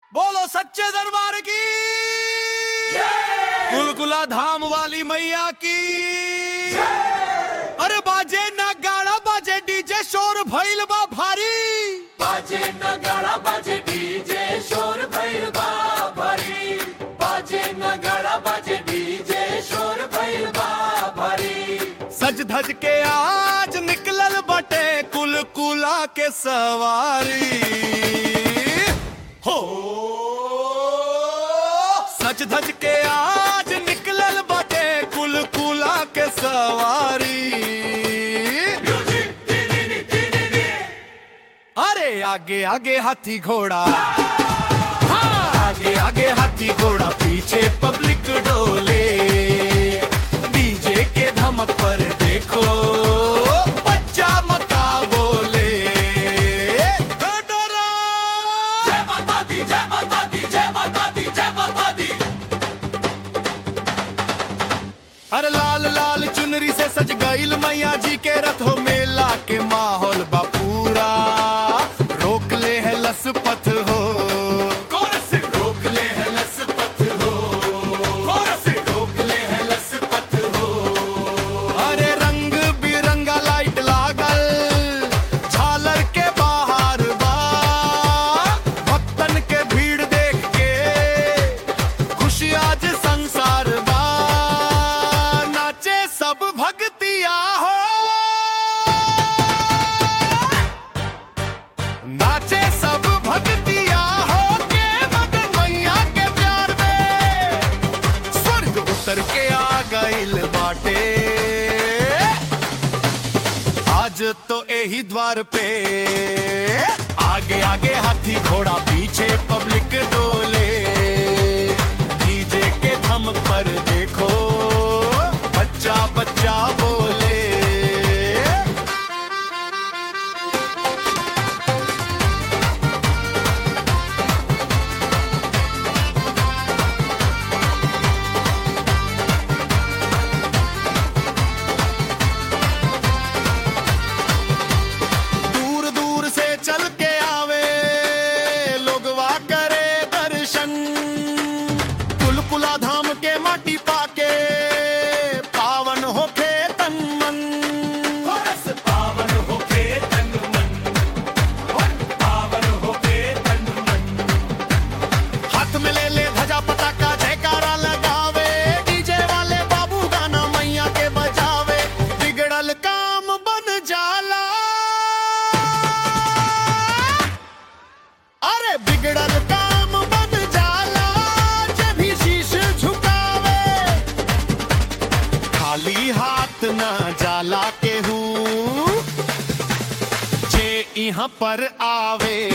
बोलो सच्चे दरबार की कुलकुला धाम वाली मैया की अरे बाजे ना गाड़ा बाजे डीजे शोर भइल बा भारी बाजे नगाड़ा बाजे डीजे शोर भइल बा भारी बाजे नगाड़ा बाजे डीजे शोर भइल बा भारी सज धज के आज निकलल बटे कुलकुला के सवारी हो सज धज के आज निकलल बटे कुलकुला के सवारी अरे आगे आगे हाथी घोड़ा हाँ, आगे आगे हाथी घोड़ा पीछे पब्लिक डोले डीजे के धमक पर देखो बच्चा मता बोले डरा। जय माता दी जय माता दी जय माता दी जय माता दी अरे लाल लाल चुनरी से सज गईल मैया जी के रथ हो मेला के माहौल बा पूरा रोक ले है लसपथ हो कोरस रोक ले है लसपत हो कोरस रोक ले है लसपत हो अरे रंग बिरंगा लाइट लागल झालर के बाहर बा भक्तन के भीड़ देख के खुशी आज संसार बा नाचे सब भक्तिया हो नाचे सब भक्तिया हो के मगन मैया के प्यार में स्वर्ग उतर के आ गइल बाटे आज तो यही द्वार पे आगे आगे हाथी घोड़ा पीछे पब्लिक डोले डीजे के थम पर देखो बच्चा बच्चा बोले दूर दूर से चल के आवे लोगवा करे दर्शन कुलकुला धाम के माटी पाके पावन होके तन मन कोरस पावन होके तन मन पावन होके तन मन हाथ में ले ले ध्वजा पताका जयकारा लगावे डीजे वाले बाबू गाना मैया के बजावे बिगड़ल काम बन जाला अरे बिगड़ल काम बन जाला जब भी शीश झुकावे खाली हाथ ना जाला के हूँ जे यहाँ पर आवे